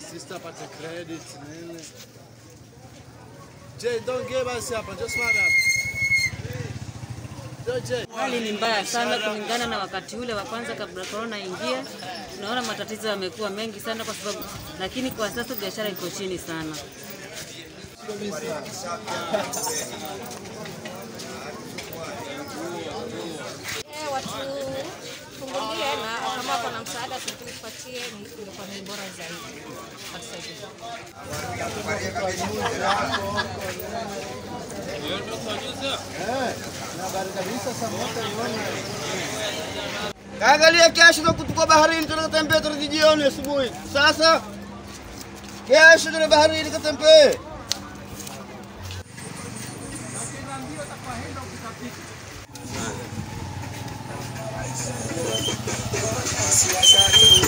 sister apate credit nini. Je, donge basi hapa, just simama hapa. Jo, Je. Hali ni mbaya sana kulingana na wakati ule wa kwanza kabla corona ingia. Tunaona matatizo yamekuwa mengi sana kwa sababu, lakini kwa sasa biashara iko chini sana. Eh, watufungulie na kama wako na msaada tupatie, ni ingekuwa ni bora zaidi. Watusaidie. Kaangalia kesho na kutoka baharini tunatembea turudi jioni asubuhi. Sasa kesho tuna baharini katembee. Siasa